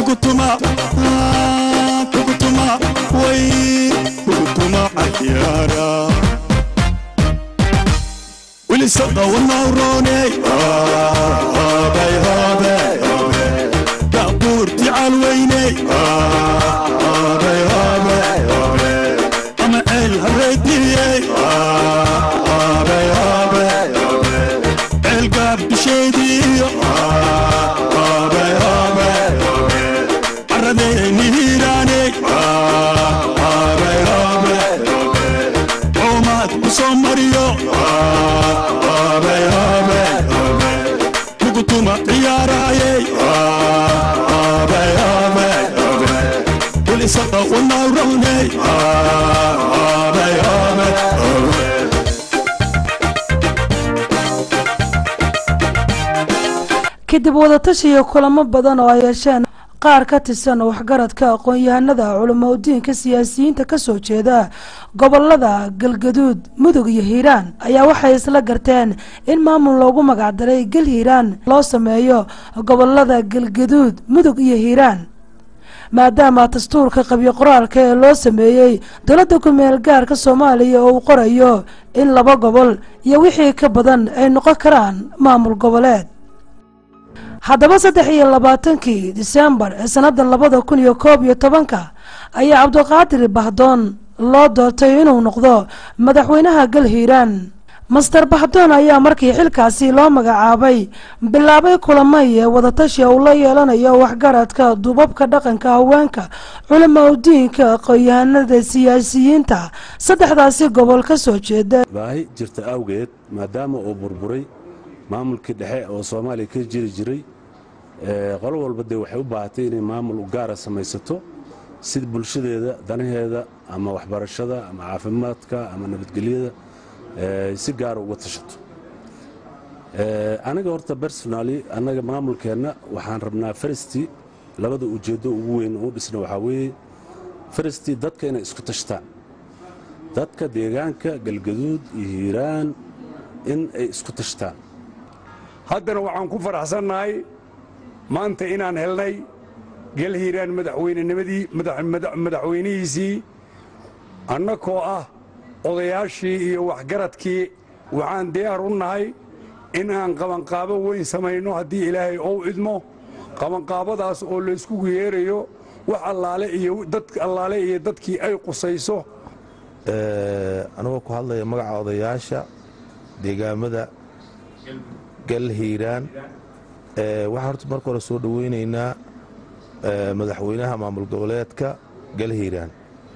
kugutuma ah, kugutuma way kugutuma cayaara wilisada wanawrooney habay habay baabuurti calweyney habay habay ama ceel hareediyey habay habay ceel gaabdhisheediyo habay habay caradeyni hiiraaney habay habay coomaad ku soo mariyo habay habay kugutuma ciyaaraayey habay habay wilisada wanawrowney habay habay kadib wadatashiyo kulamo badan oo ay yeesheen qaar ka tirsan waxgaradka aqoon-yahanada culimaudiinka siyaasiyiinta kasoo jeeda gobolada galgaduud mudug iyo hiiraan ayaa waxay isla garteen in maamul loogu magacdaray gal hiiraan loo sameeyo gobolada galgaduud mudug iyo hiiraan maadaama dastuurka qabyo qoraalka ee loo sameeyey dowladda ku-meel gaarka soomaaliya oo uu qorayo in laba gobol iyo wixii ka badan ay noqon karaan maamul goboleed haddaba saddex iyo labaatankii disembar ee sanada labada kun iyo koob iyo tobanka ayaa cabdiqaadir bahdoon loo doortay inuu noqdo madaxweynaha gal hiiraan master bahdoon ayaa markii xilkaasi loo magacaabay bilaabay kulamo iyo wadatashi uu la yeelanayo waxgaradka duubabka dhaqanka haweenka culama udiinka aqoon-yahanada siyaasiyiinta saddexdaasi gobol ka soo jeeda baahi jirta awgeed maadaama uu burburay maamulkii dhexe oo soomaaliya ka jiri jiray ee, qolo walba dee waxay u baahatay inay maamul u gaara samaysato sida bulshadeeda danaheeda ama waxbarashada ama caafimaadka ama nabadgelyada ee, si gaara uga tashato Ee, aniga horta personally annaga maamulkeenna waxaan rabnaa faristii labada ujeeddo ugu weyn u dhisna waxaa weeye faristii dadka inay isku tashtaan dadka deegaanka galgaduud iyo hiiraan in ay isku tashtaan haddana waxaan ku faraxsannahay maanta inaan helnay gel hiiraan madaxweynenimadii madax- madax- madaxweynihiisii annakoo ah odayaashii iyo waxgaradkii waxaan diyaar u nahay in aan qabanqaabo weyn samayno haddii ilaahay ou idmo qabanqaabadaas oo layskugu yeerayo wax allaale iyo dad allaale iyo dadkii ay qusayso anagoo ku hadlaya magaca odayaasha deegaamada gal hiiraan ee, waxaan horta marka hore soo dhoweynaynaa ee, madaxweynaha maamul goboleedka gal hiiraan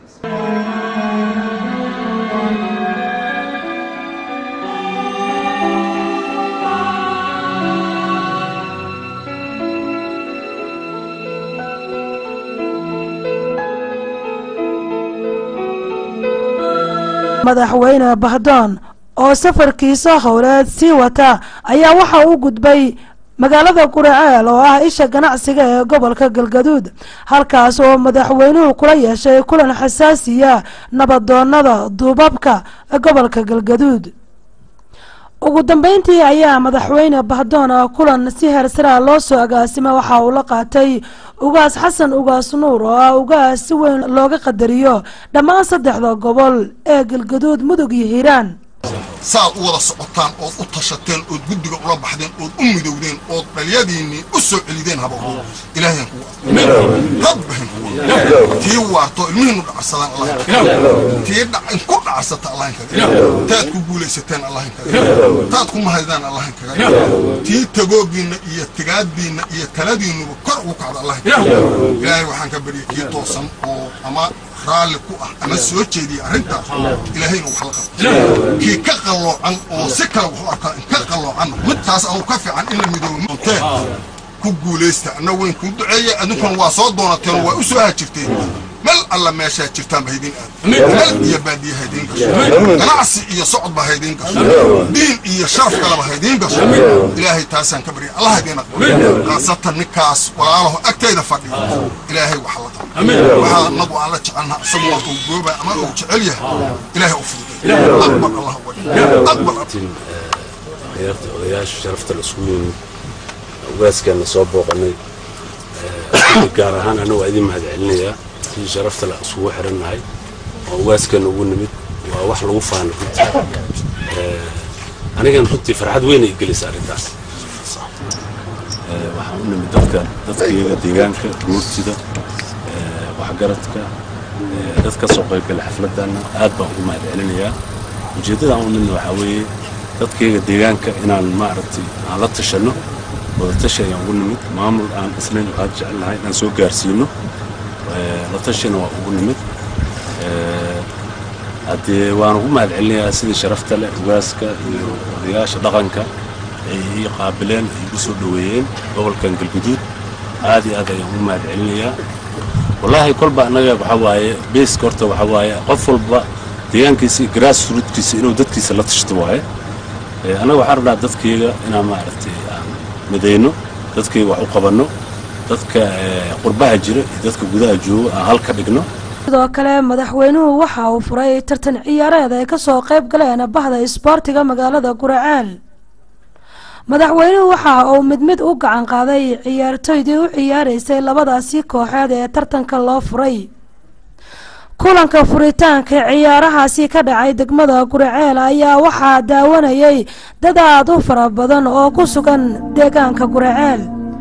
madaxweyne bahdoon oo safarkiisa howleed sii wata ayaa waxa uu gudbay magaalada guraceel oo ah isha ganacsiga ee gobolka galgaduud halkaas oo madaxweynuhu kula yeeshay kulan xasaasiya nabadoonada duubabka gobolka galgaduud ugu dambeyntii ayaa madaxweyne bahdoon ah kulan si heersaraa loo soo agaasimay waxa uu la qaatay ugaas xasan ugaas nuur oo ah ugaas si weyn looga qadariyo dhammaan saddexda gobol ee galgaduud mudug iyo hiiraan saad u wada socotaan ood u tashateen ood guddiga ula baxdeen ood u midowdeen ood dhalyadiinnii u soo celideen haba ilaahayan kuwa rabbahan kuwa tii waarto ilmihiinu dhacsadaan allahin tii dhac- ku dhacsata allahin kaga taad ku guulaysateen allahin kaga taad ku mahaydaan allahin kaga tii tagoogiinna iyo tigaaddiinna iyo taladiinnuba kor ugu kacda allahin kaga ilaahay waxaan ka baryay kii toosan oo ama raalli ku ah ama soo jeediya arrintaas ilaahayna wax la qabto kii ka qalloocan oo si kale wax u arkaa in ka qalloocanna midtaas anuu ka fiican in la midoobe ku guulaysta anna weyn kuu duceeya adinkuna waa soo doonateen oo waa u soo hajirteen mel alla meeshaa jirtaan ba haydin aad mel iyo baadiye haydiin gasho ganacsi iyo socod ba haydiin gasho diin iyo sharaf kaleba haydiin gasho ilaahay taasaan ka barya allah haydiin aqbal khaasatan ninkaas walaalaho agtayda fadhiya ilaahay wax la qabo waxaa anagu aan la jecelnaha isagu waa uu gooba ama uu jecel yahay ilaahay u fududay aqbal allah wa aqbal ciyaarta odayaasha sharafta la isku yimid ugaaskeena soo booqanay gaar ahaan anigu waa idin mahad celinayaa si sharafta la isugu xirannahay oo ugaaskeena ugu nimid waa wax lagu faano runtii anigan runtii farxad weyn ay gelisa arrintaas waxaan u nimid dadka dadkaiyaga deegaanka guurtida waxgaradka dad ka soo qaybgala xafladana aad baan ugu mahad celinayaa ujeeddadaan u nimid waxaa weeye dadkaiyaga deegaanka inaan maaragtay aan la tashanno wadatashi ayaan ugu nimid maamul aan islayn aad jecelnahay inaan soo gaarsiino la tashina waa ugu nimid haddee waan ugu mahad celinayaa sidii sharafta leh ugaaska iyo odayaasha dhaqanka ay ii qaabileen ay igu soo dhoweeyeen gobolkan galguduud aad iyo aad ayaan ugu mahad celinayaa wallaahi kolba annaga waxaa waaye beeska horta waxaa waaye qof walba deegaankiisa iyo grass rootkiisa inuu dadkiisa la tashto waaye annaga waxaan rabnaa dadkayga inaan maaragtay aan midayno dadkayga wax u qabanno dadka qurbaha jira iyo dadka gudaha jooga aan hal ka dhigno sidoo kale madaxweynuhu waxa uu furay tartan ciyaareed ay kasoo qayb galeen bahda isboortiga magaalada guraceel madaxweynuhu waxa uu mid mid u gacan qaaday ciyaartoydii u ciyaaraysay labadaasi kooxeed ee tartanka loo furay kulanka furitaanka ciyaarahaasi ka dhacay degmada guraceel ayaa waxaa daawanayay dad aad u fara badan oo ku sugan deegaanka guraceel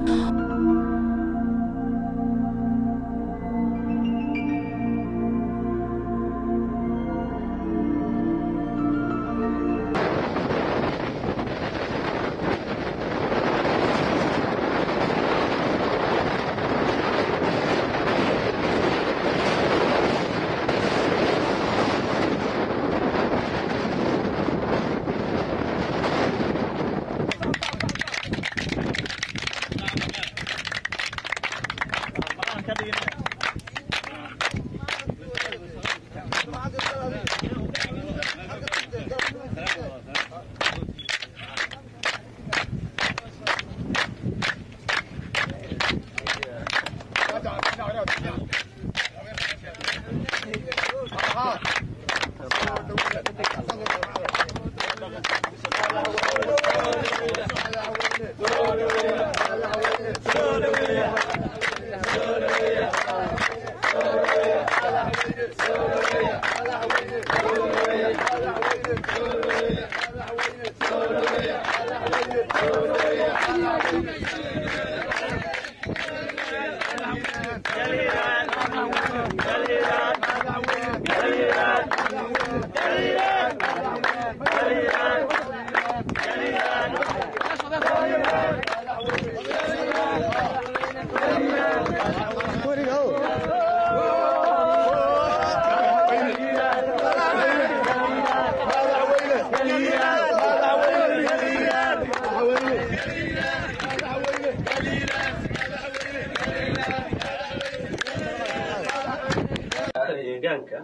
deegaanka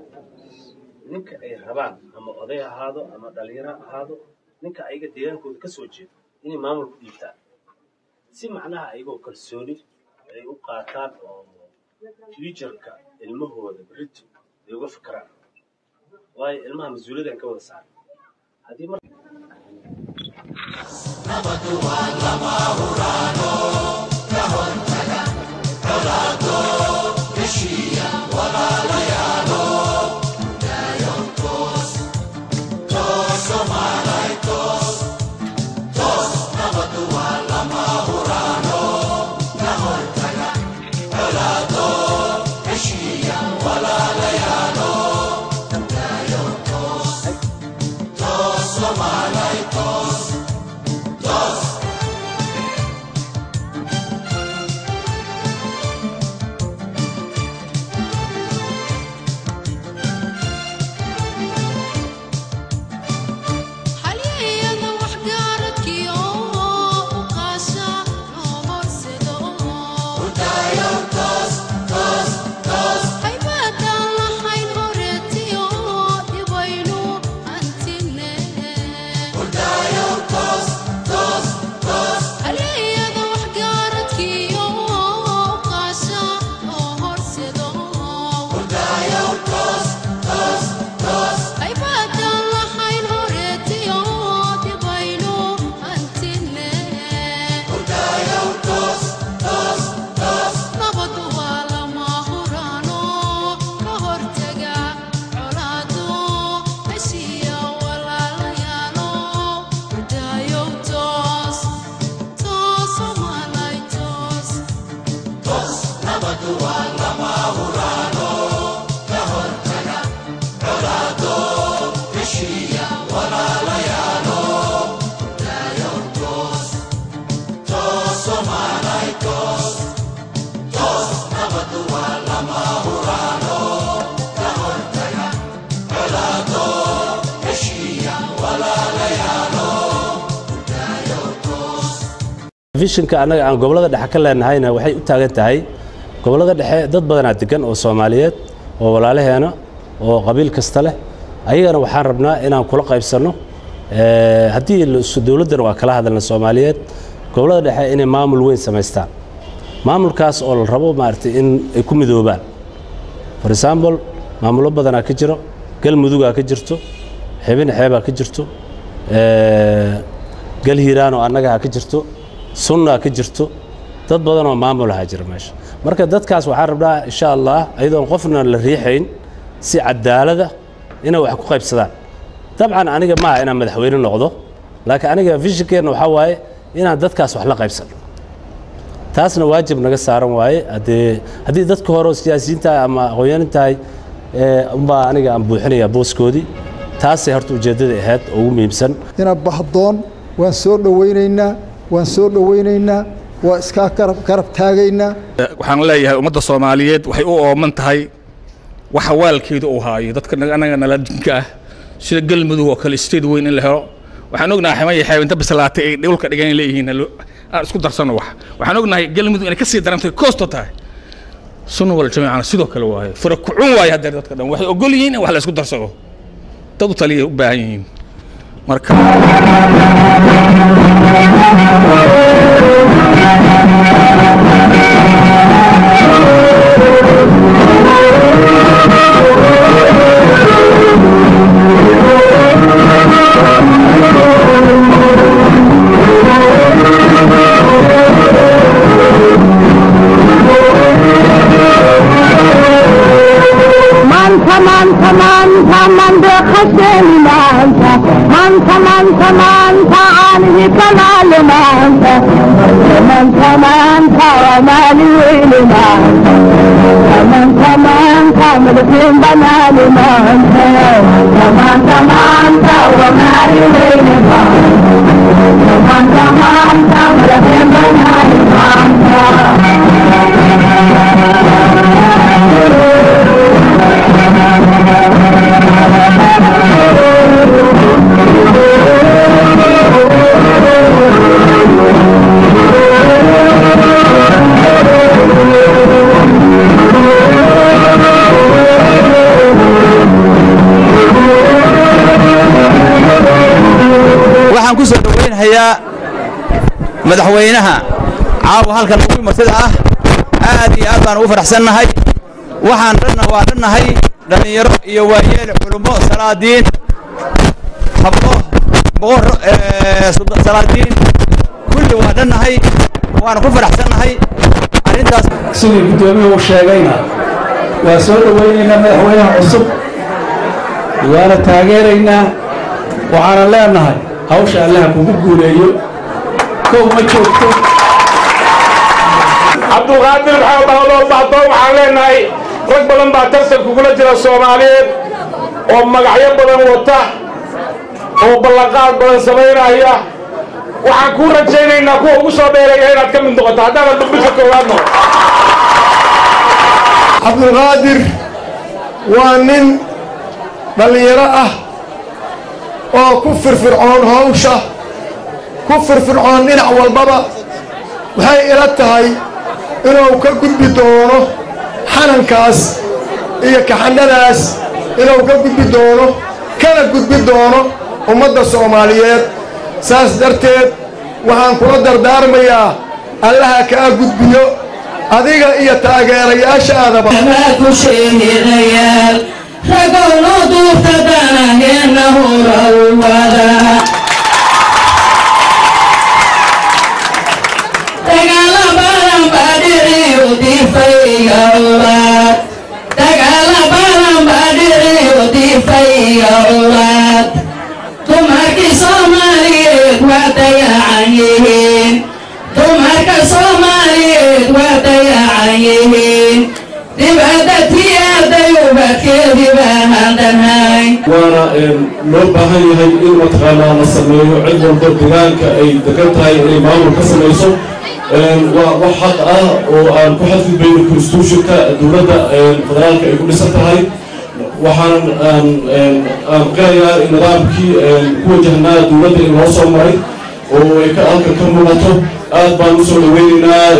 ninka ay rabaan ama oday ahaado ama dhalinyaro ahaado ninka ayaga deegaankooda ka soo jeedo inay maamulku dhiibtaan si macnaha ayagoo kalsooni ay u qaataan oo futureka ilmahooda berito ay uga fakaraan waayo ilmaha mas-uuliyaddan ka wada saaran haddii mar vishinka annaga aan gobollada dhexe ka leenahayna waxay u taagan tahay gobollada dhexe dad badanaa degan oo soomaaliyeed oo walaalaheena oo qabiil kasta leh ayagana waxaan rabnaa inaan kula qaybsanno Eh, haddii la- dowladdana waa kala hadalna soomaaliyeed gobollada dhexe inay maamul weyn samaystaan maamulkaas oo la rabo maaragtay in ay ku midoobaan for example maamullo badanaa ka jiro galmudugaa ka jirto xibin xeebaa ka jirto eh, gal hiiraan oo annaga ha ka jirto sunnaa ka jirto dad badan oo maamulaha jira meesha marka dadkaas waxaan rabnaa insha allah ayadoon qofna la riixayn si cadaalada inay wax ku qaybsadaan dabcan aniga maaha inaan madaxweyne noqdo laakiin aniga vishinkeenna waxaa waaye inaan dadkaas wax la qaybsano taasna waajib naga saaran waaye haddee haddii dadka hore oo siyaasiyiin tahay ama aqoonyanin tahay ee, unbaa aniga aan buuxinayaa booskoodii taasay horta ujeeddada ahayd oo ugu muhiimsan ina bahdoon waan soo dhowaynaynaa waan soo dhowaynaynaa waa iskaa garab garab taagaynaa waxaan leeyahay ummadda soomaaliyeed waxay u ooman tahay waxa waalkeedu uu haayo dadka naga- anaga nala dinka ah sida galmudug oo kale state weyn in la helo waxaan ognahay ximaya xeebinta bislaatay ay dhulka dhigan leeyihiin halo- aan isku darsano wax waxaan ognahay galmudug inay kasii darantay koosto tahay sunna wal jamiicana sidoo kale waaye fura kucun waaye haddeer dadka dhan waxay ogol yihiin in wax la isku darsado dad u taliya u baahan yihiin marka Manta, manta, manta, manta, khasheni manta. Manta, manta, manta, عنه كمال مانتا مانتا مانتا ومالي ويلي مانتا مانتا مانتا ملكين بنالي مانتا مانتا مانتا ومالي ويلي مانتا مانتا مانتا ملكين بنالي waxaan ku soo dhowaynhayaa madaxweynaha caawa halkan ugu martida ah aad iyo aad baan ugu faraxsannahay waxaan dhanna waa dhannahay dhallinyaro iyo waayeel culummo salaadiin hablo boqor eh, sulda- salaadiin kulli waa dhannahay waana ku faraxsannahay arrintaas sidii guddoomiye uu sheegayna waa soo dhowaynaynaa madaxweynaha cusub waana taageeraynaa waxaana leenahay hawsha allaha kugu guuleeyo kow ma joogto cabdulqaadir maxamed bahlow bacdoon waxaan leenahay rag badan baa tartan kugula jira soomaaliyeed oo magacyo badan wata oo ballanqaad badan samaynaya waxaan kuu rajaynaynaa kuwa ugu soo dheeraya inaad ka mid noqoto haddaanan dhulbidka koowaad noqon cabdulqaadir waa nin dhallinyaro ah oo ku firfircoon hawsha ku firfircoon dhinac walbaba waxay ila tahay inuu ka gudbi doono xanankaas iyo kaxandhadaas inuu ka gudbi doono kana gudbi doono ummadda soomaaliyeed saas darteed waxaan kula dardaarmayaa allaha kaa gudbiyo adiga iyo taageerayaashaadaba ragowno duurta danaheena hurawada dagaala badan baa dhiciyo difayga ulaad dagaala badan baa dhiciyo difayga ulaad dumarkii soomaaliyeed waa dayacan yihiin dumarka soomaaliyeed waa dayacan yihiin dibadatiyaday ubadkeedii baan dhanhay waana loo baahan yahay in mataqaanaa la sameeyo cid walba deegaanka ay degan tahay inay maamul ka samayso waa wax xaq ah oo aan ku xadgudbayno constitutionka dowladda federaalka ay ku dhisan tahay waxaan aan aan qirayaa in nidaamkii ku wajahnaa dowladda in loo soo maray oo ay ka halka ka muuqato aad baan u soo dhaweynaynaa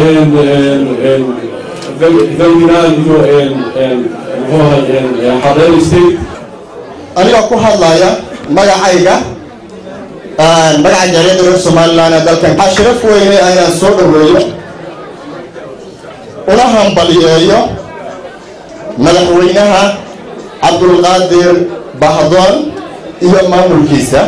galginaan iyo muxuu ahay xareer state anigoo ku hadlaya magacayga magaca jaariyadda reer somalilan ee dalkan waxaa sharaf weyne inaan soo dhoweeyo una hambaliyeeyo madaxweynaha cabdulqaadir bahdoon iyo maamulkiisa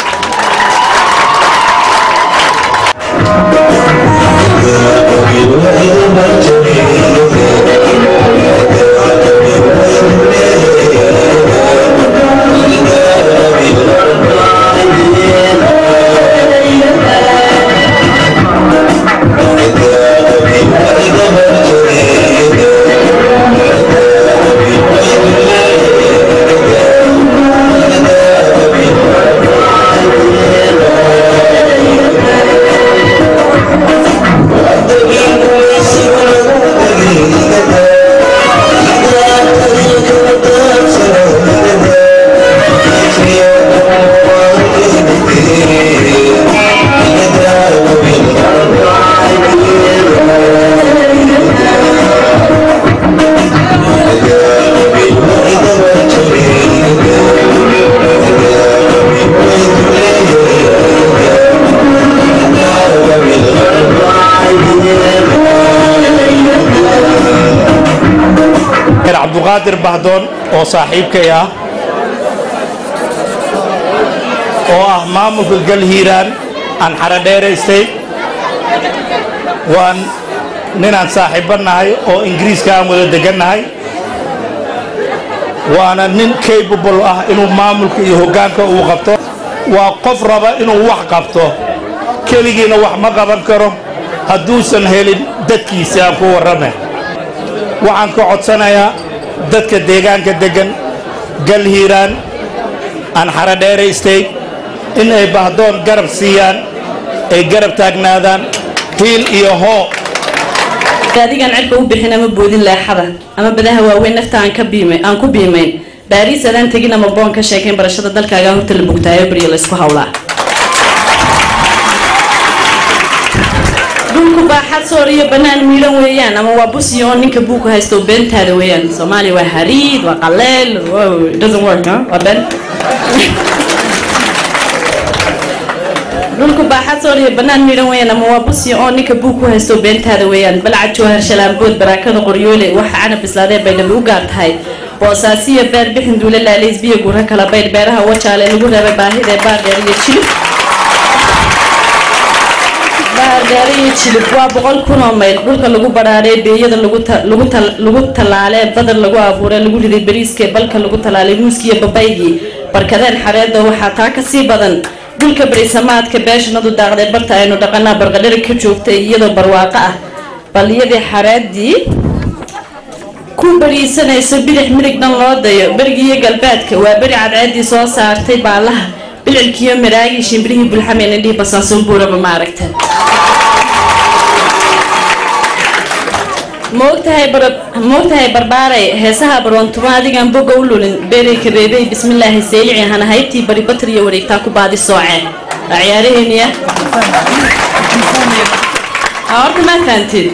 cabduqaadir bahdoon oo saaxiibkay ah oo ah maamulka galhiiraan aan xaradheeraystay waan ninaan saaxiibba nahay oo ingiriiska aan wada degannahay waana nin capable ah inuu maamulka iyo hoggaanka uu qabto waa qof raba inuu wax qabto keligiina wax ma qaban karo hadduusan helin dadkiisa aan ku warrame waxaan ka codsanayaa dadka deegaanka deggan galhiiraan aan xaradheere state in ay bahdoon garab siiyaan ay garab taagnaadaan hiil iyo hoo adigaan cirka u bixin ama boodin leexada ama badaha waaweyn nafta aan ka biimay aan ku biimayn baariis adaan tegin ama boon ka sheekayn barashada dalkaagaa horta la bugtaayo beriyo la isku hawlaa dhulku baaxad soor iyo bannaan miidhan weeyaan ama waa busiyo oo ninka buuku haysto beentaada weeyaan soomaaliya waa hariid waa qaleel wow, it doesn't work huh? waa ben dhulku baaxad soor iyo bannaan miidhan weeyaan ama waa busiyo oo ninka buuku haysto beentaada weeyaan balcad jawhar shalaambood baraakada qoryoole waxa canab bislaadee bay dhabi u gaar tahay boosaasiya beer bixin duule laalays biyo gurro kala baydh beeraha wajaale lagu reebay baahida baardheer iyo jilib baardheere iyo jilib waa boqol kun oo mayl dhulka lagu badhaadhay beeyada lagu ta- lagu tal- lagu tallaalee badar lagu abuuray lagu riday bariiskee balka lagu tallaalay muuskiiyo babaygii barkadeen xareedda waxaa taa ka sii badan dhulka berisamaadka beeshanadu daaqday barta aynu dhaqanaa barqadhari ka joogtay iyadoo barwaaqo ah baliyadii xareeddii ku bariisanayso bidix midig dhan loo dayo berigiiyo galbeedka waa beri cadceeddii soo saartay baalaha bilcilkiiyo maraagii shimbirihii bulxameen indhihii basaasoon buuraba maaragta moogtahay bar moogtahay barbaaray heesaha baroontumo adigaan boga u lulin beeray kabeebey bismillaahi seylici hana haybtii bari batar iyo wareegtaa ku baadi sooce waa ciyaaraheeniya Aa, horta maa fahanteed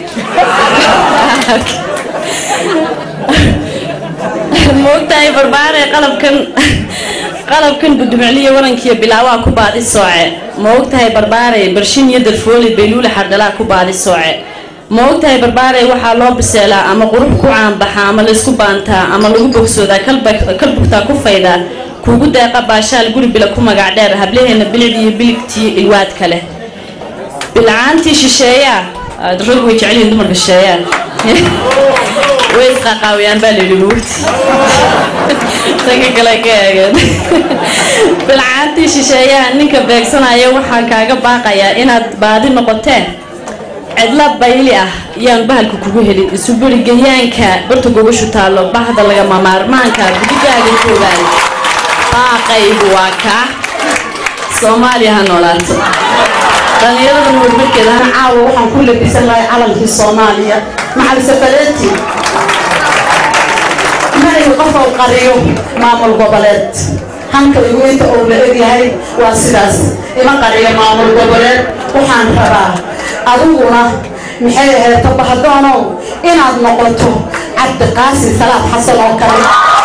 moogtahay barbaaray qalabkan qalabkan budumicliyo warankiyo bilaawaa ku baadi sooce ma ogtahay barbaaray barshin iyo darfooli bayluule xardhalaa ku baadi sooce ma ogtahay barbaaray waxaa loo biseelaa ama qurux ku caanbaxa ama laysku baantaa ama lagu bogsoodaa kalba- kalbugtaa ku faydaa kuugu deeqa baashaal guri bila ku magac dheer hablaheena bilicd iyo biligtii ilwaad kale bilcaantii shisheeyaa Ah, rag way jecel yihiin dumarka shisheeyaa way isqaqaawiyaan baa layidhi buugti sanka kale ka eegeen bilcaantii shisheeyaha ninka beegsanaya waxaan kaaga baaqayaa inaad baadi noqoteen cidla bayli ah yaan bahalka kugu helin isubirigayaanka barta gogoshu taallo bahda lagama maarmaanka gudigaaga joogaan baaqaygu waa kaa soomaaliya ha noolaato dhallinyaradan horumarkeeda hana caawa waxaan ku labisan lahay calankii soomaaliya maxal safareeti ma ihi qof uu qariyo maamul goboleed hanka igu inta uu la egyahay waa sidaas ima qariyo maamul goboleed waxaan rabaa adiguna maxay ahayd tabahadoonow inaad noqoto cabdiqaasim salaad xasan oo kale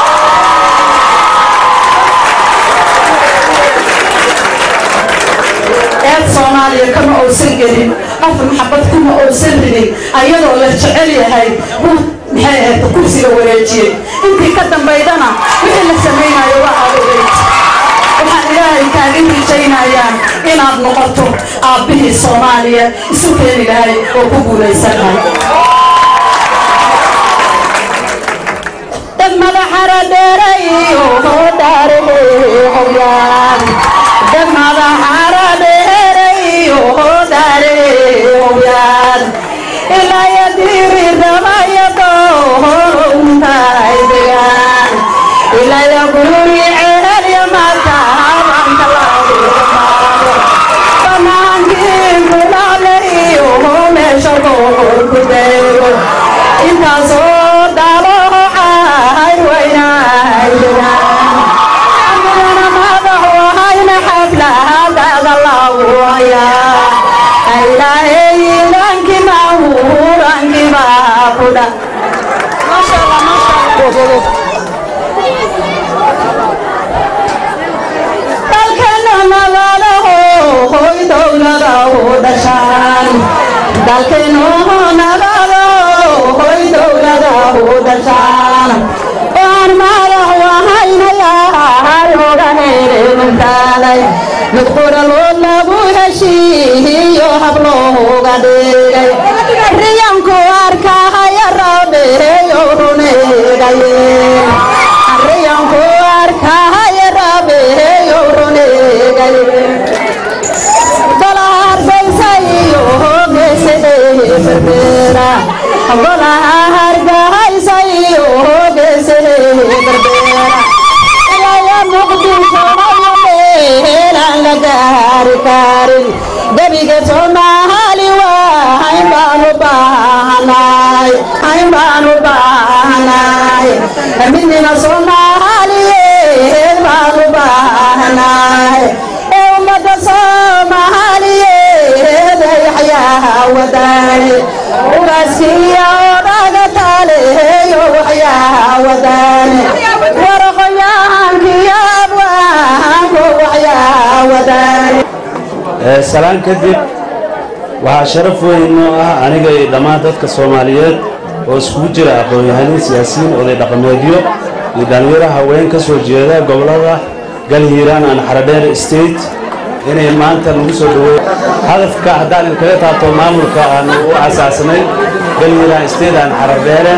eed soomaaliya kama uusan gelin qof maxabad kuma uusan ridin ayadoo la jecel yahay run maxay ahayd kursiga wareejiyey intii ka dambaydana wixii la samaynayo waa aad ogeyd waxaan ilaahay kaagin rajaynayaa inaad noqoto aabbihii soomaaliya isu keeni lahay oo ku guulaysan lahay dad madaxara dheerayo daarehowyaan dad madaxara dheerayo daarehowyaan ilaya diri ramaya dohoruntaay degaan ilaya gururi ceelya mataabanka lagumaado banaankii kulaleyo meesha boqor ku deego intaasoo dhalo cahay waynaay degaan amidana madax wahayna xaflahadaada lagu hayaa ilaahayilaanki mahuranki baa ku dha dalkana nagalaho hoy dowladahu dhashaan dalkano nagalo hoy dowladahu dhashaan waan madax wahaynayaa looga heereentaalay mid qoralood lagu heshiiyo hablooga dhigay riyanku arkahaya rabeeyo runeegaye riyanku arkahaya rabeeyo runeegaye dolaharbaysayo geesehe berbera golaha hargahaysayo geesehe berbera ilaya muqdisho meelaan la gaari karin gebiga soomaali waa hayn baanu baahanaay hayn baanu baahanaay midnina soomaaliyeed baanu baahanaay ee ummadda soomaaliyeed yaxyaha wadaane ugaaskiya oo dhaga taaleeyo waxyaha wadaane waraqoyahankiyo abwaanku waxyaha wadaane salaan kadib waxaa sharaf weyn noo ah aniga iyo dhammaan dadka soomaaliyeed oo iskugu jira aqoon-yahaniin siyaasiyiin oday dhaqameedyo iyo dhallinyaro haween ka soo jeeda gobollada galhiiraan aan xaradheer state inay maanta lagu soo dhaweey hadafka haddaan idinkaga taabto maamulka aan u asaasnay galhiiraan state aan xaradheere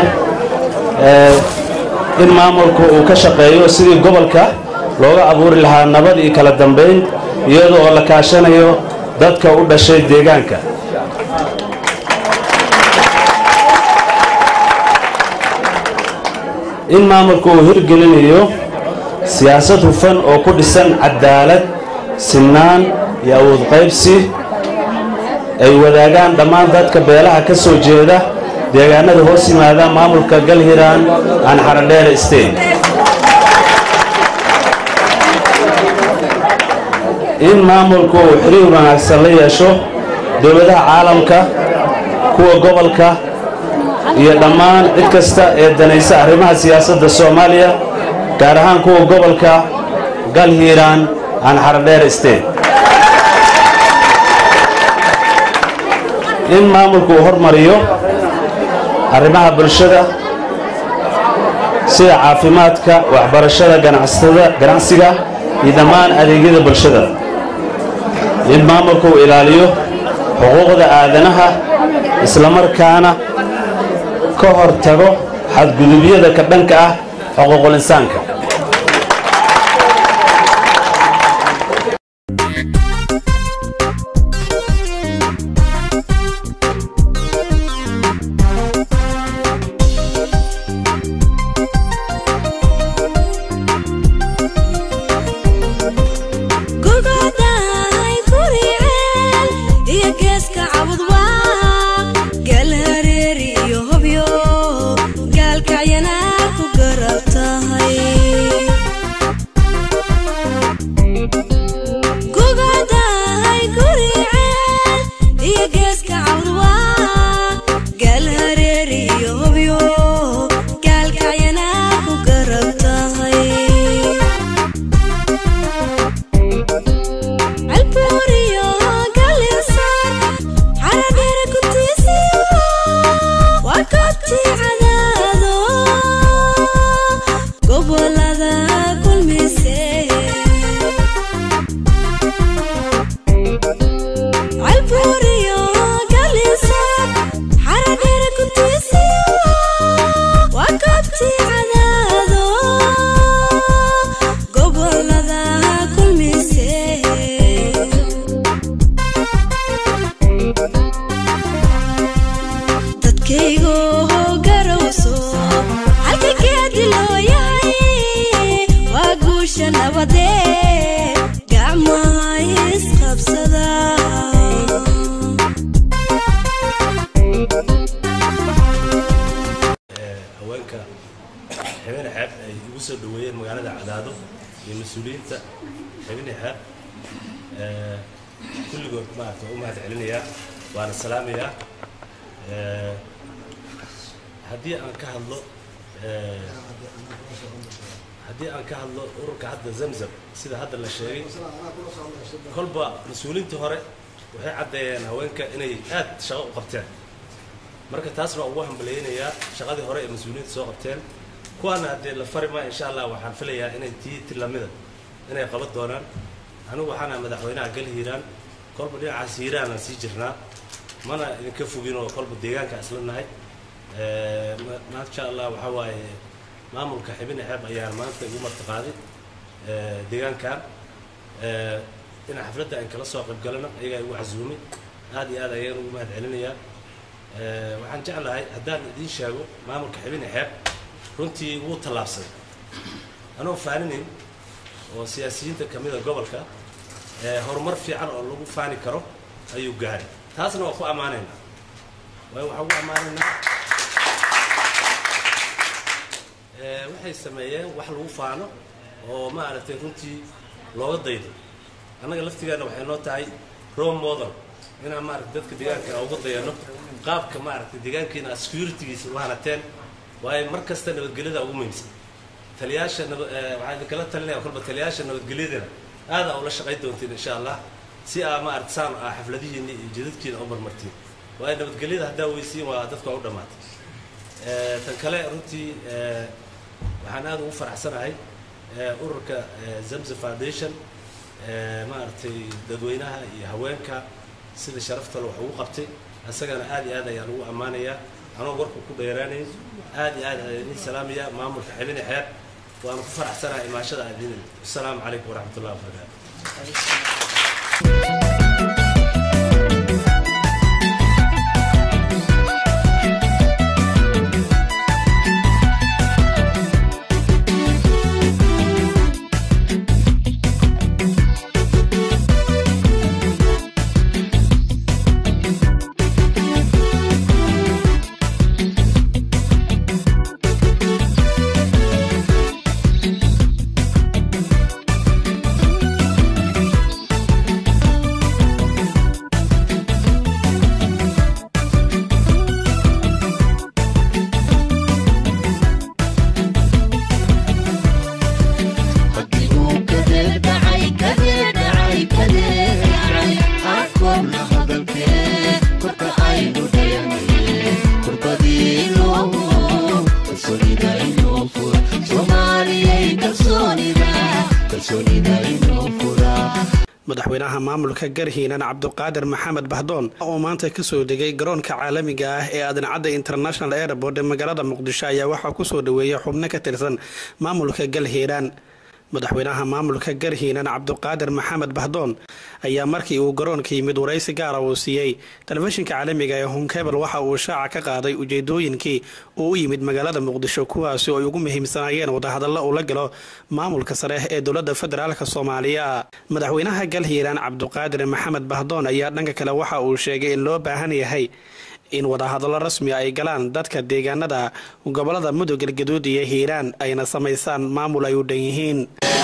in maamulku uu ka shaqeeyo sidii gobolka looga abuuri lahaa nabad iyo kala dambayn iyada oo la kaashanayo dadka u dhashay deegaanka in maamulku uu hirgelinayo siyaasad hufan oo ku dhisan cadaalad sinaan iyo awood qaybsi ay wadaagaan dhammaan dadka beelaha ka soo jeeda deegaanada hoos yimaada maamulka galhiraan aan xaradheere state in maamulku uu xiriir wanaagsan la yeesho dowladaha caalamka kuwa gobolka iyo dhammaan cid kasta ee danaysa arrimaha siyaasadda soomaaliya gaar ahaan kuwa gobolka galhiiraan aan xaradheer state in maamulku uu hormariyo arrimaha bulshada sida caafimaadka waxbarashada ganacsatada ganacsiga iyo dhammaan adeegyada bulshada in maamulku uu ilaaliyo xuquuqda aadanaha islamarkaana ka hor tago xadgudubyada ka dhanka ah xuquuqul insaanka gaalkacyana ku garab tahay gugadahay guriceel iyo geeska cawdwa gaal hareeri iyo hobyo gaalkacyana ku garab tahay albuuriyo galinsar xaradheere gutiisiyo waa goobtii cadaado gobolada kulmise albuuriyo galinsar xaradheere gutiisiyo waa goobtii cadaado gobolada kulmise dadkaygo garowso halka geedi loo yahay waa guusha nabadee gacmaha isqabsada haweenka xibine xeeb ay igu soo dhoweeyeen magaalada cadaado iyo mas-uuliyiinta xibine xeeb ee, kulligood maarata waa u mahad celinayaa waana salaamayaa Ee, haddii aan ka hadlo ee, haddii aan ka hadlo ururka hadda zamzam sida hadda la sheegay kolba mas-uuliyiintii hore waxay caddeeyeen haweenka inay aad shaqo u qabteen marka taasna waa ugu hambalyaynayaa shaqadii hore ee mas-uuliyiinta soo qabteen kuwaana haddee la fari maa insha allah waxaan filayaa inay tii tilamida inay qaban doonaan anigu waxaan ahay madaxweynaha gal hiiraan kolba dhinacaas hiiraanaan sii jirnaa mana idinka foginoo kolba deegaanka isla nahay Ee, ma- maasha allah waxaa waaye maamulka xibine xeeb ayaan maanta igu martiqaaday ee, deegaankan Ee, in xafladda aan kala soo qayb galana ayagaa igu casuumay aad iyo aad ayaan ugu mahad celinayaa Ee, waxaan jeclahay haddaan idiin sheego maamulka xibine xeeb runtii wuu tallaabsaday anoo faaninayn oo siyaasiyiinta ka mida gobolka ee, horumar fiican oo lagu faani karo ayuu gaaray taasna waa ku ammaanaynaa waayo waxaan ugu ammaanaynaa Ee, waxay sameeyeen wax lagu faano oo maaragtay runtii looga daydo annaga laftigeena waxay noo tahay role model inaan maaragtay dadka deegaanka uga dayano qaabka maaragtay deegaankiina securitygiisa u hanateen waayo mar kasta nabadgelyada ugu muhiimsan taliyaasha naba- ee, waxaan idinkala talinaya kolba taliyaasha nabadgelyadana aad aa ula shaqayn doontiin insha allah si aa maaragtay saan aa xafladihiina iyo jidadkiina u marmartiin waayo nabadgelyada haddaa weysiin waa dadka waa u dhammaatay Ee, tan kale runtii ee, waxaan aad ugu faraxsanahay ee, ururka ee, zamza foundation ee, maaragtay dadweynaha iyo haweenka sida sharafta wax ugu qabtay isagana aad iyo aad ayaan ugu ammaanayaa anoo warku ku dheeraanayn aad iyo aad ayaan idin salaamayaa maamulka xibine xeeb waan ku faraxsanahay imaashada aad idin asalaamu calaykum waraxmat ullahi wabarakaatu madaxweynaha maamulka garhiinan cabduqaadir maxamed bahdoon oo maanta kasoo degay garoonka caalamiga ah ee aadan-cadda international airport ee magaalada muqdisho ayaa waxaa kusoo dhaweeyay xubno ka tirsan maamulka galhiiraan madaxweynaha maamulka garhiinan cabduqaadir maxamed bahdoon ayaa markii uu garoonka yimid waraysi gaara uu siiyey telefishinka caalamiga ee honkebel waxa uu shaaca ka qaaday ujeedooyinkii uu u yimid magaalada muqdisho kuwaasi oo ay ugu muhiimsanaayeen wadahadallo uu la galo maamulka sare ee dowladda federaalk soomaaliya madaxweynaha galhiiraan cabduqaadir maxamed bahdoon ayaa dhanka kale waxa uu sheegay in loo baahan yahay in wadahadallo rasmi ay galaan dadka deegaanada gobolada mudug galgaduud iyo hiiraan ayna samaysaan maamul ay u dhan yihiin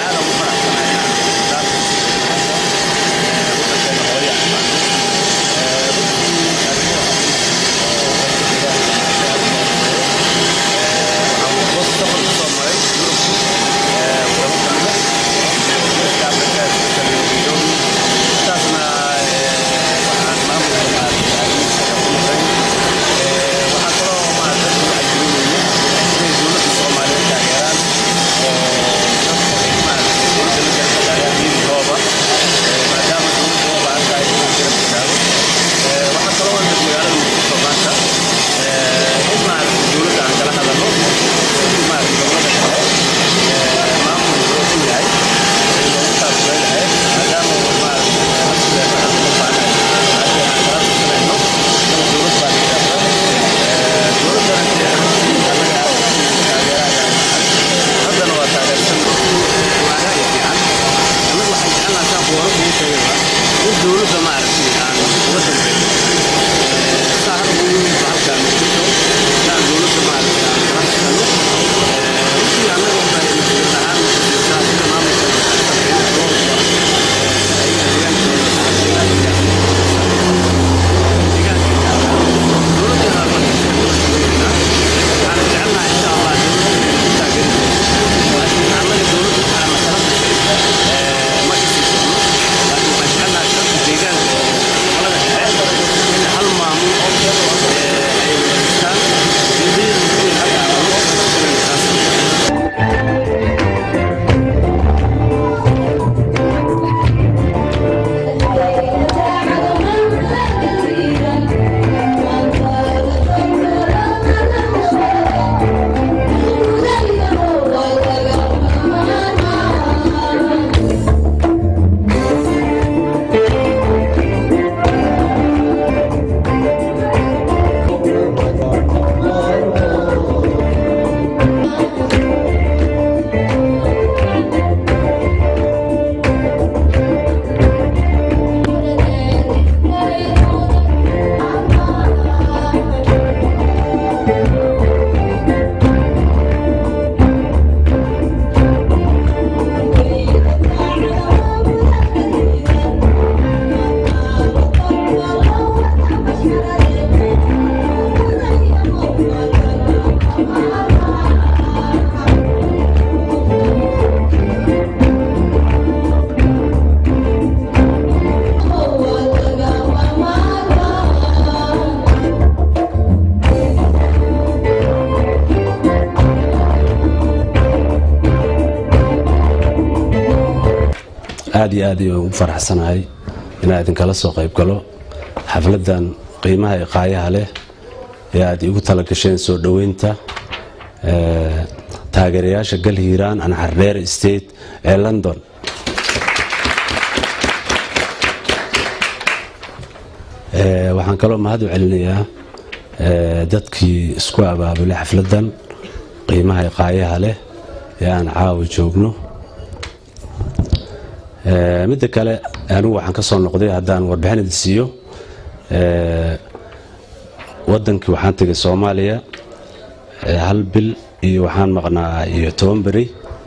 aad iyo aad ayaan ugu faraxsanahay inaan idinkala soo qayb galo xafladan qiimaha iqaayaha leh ee aad igu tala gasheen soo dhoweynta taageerayaasha gal hiiraan anxardheer state ee london waxaan kaloo mahad u celinayaa dadkii isku abaabulay xafladan qiimaha iqaayaha leh ee aan caawa joogno midda kale anigu waxaan ka soo noqday haddaan warbixin idin siiyo wadankii waxaan tegay soomaaliya hal bil iyo waxaan maqnaa iyo toban beri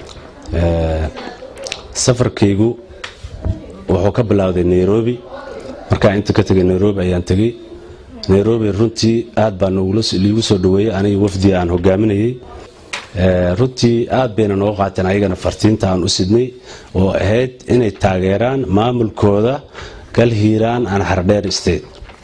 safarkaygu wuxuu ka bilowday nairobi markaan inta ka tegay nairobi ayaan tegey nairobi runtii aad baa liigu soo dhaweeyey aniga wafdi aan hogaaminayey runtii aad bayna nooga qaateen ayagana fartiinta aan u sidnay oo ahayd inay taageeraan maamulkooda gal hiiraan aan xardheer state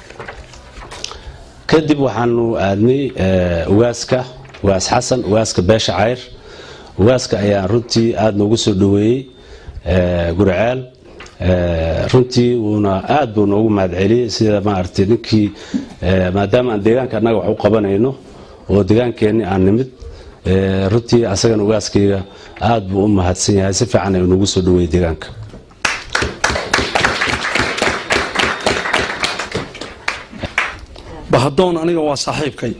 kadib waxaanu aadnay ugaaska ugaas xasan ugaaska beesha cayr ugaaska ayaa runtii aad noogu soo dhaweeyey gurceel runtii wuuna aad buu noogu mahadceliyey sida maaragtay ninkii maadaama aan deegaanka annaga wax u qabanayno oo deegaankeenni aan nimid runtii asagana ugaaskayga aad buu u mahadsan yahay si fiican ay noogu soo dhaweeyey deegaanka bahadoon aniga waa saaxiibkay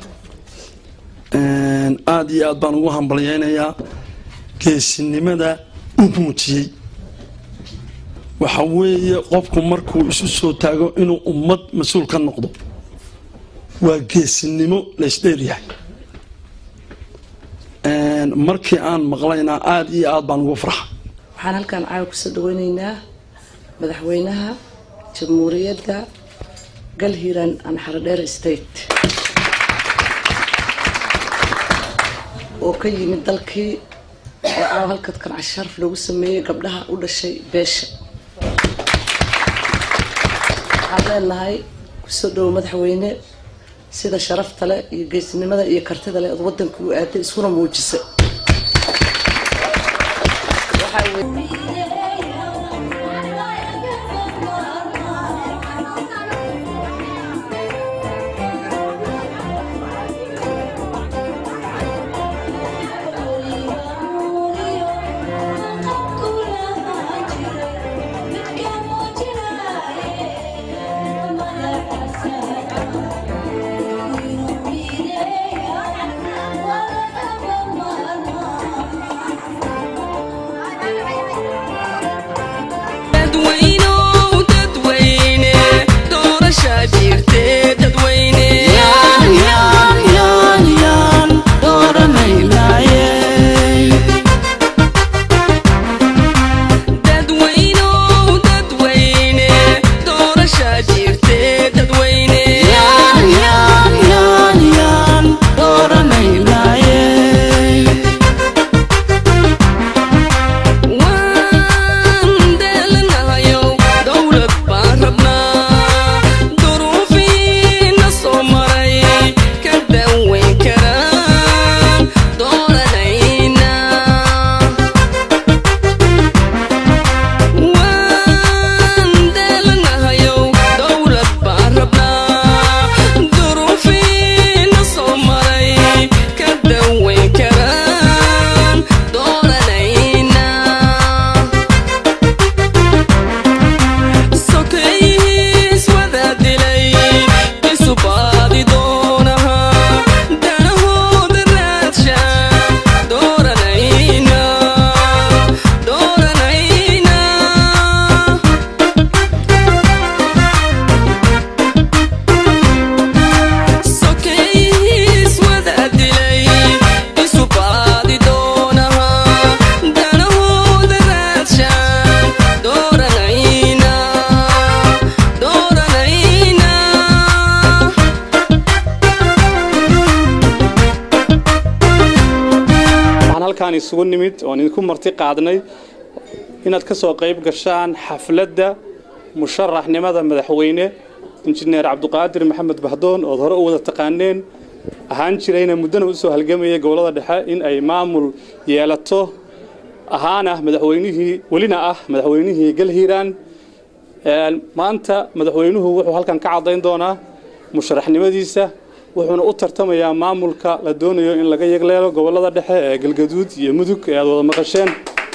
aad iyo aad baan ugu hambalyaynayaa geesinimada u muujiyey waxa weeye qofku markuu isu soo taago inuu ummad mas-uul ka noqdo waa geesinimo laysdheeryahay markii aan maqlayna aada iyo aad baan ugu farxa waxaan halkan caawa kusoo dhaweyneynaa madaxweynaha jamhuuriyadda galhiran and xaradheer state oo ka yimid dalkii oo caawa halkadkan casharaf loogu sameeyey gabdhaha u dhashay beesha waxaan leenahay kusoo dhowo madaxweyne sida sharafta leh iyo geesnimada iyo kartida leh ood wadanka u aaday iskuna muujisay isugu nimid oon idinku marti qaadnay inaad ka soo qayb gashaan xafladda musharaxnimada madaxweyne injineer cabduqaadir maxamed bahdoon ood hore u wada taqaaneen ahaan jirayna muddana u soo halgamayay gobollada dhexe in ay maamul yeelato ahaana madaxweynihii welina ah madaxweynihii galhiiraan maanta madaxweynuhu wuxuu halkan ka caddayn doonaa musharaxnimadiisa wuxuuna u tartamayaa maamulka la doonayo in laga yegleelo gobollada dhexe ee galgaduud iyo mudug ee aad wada maqasheen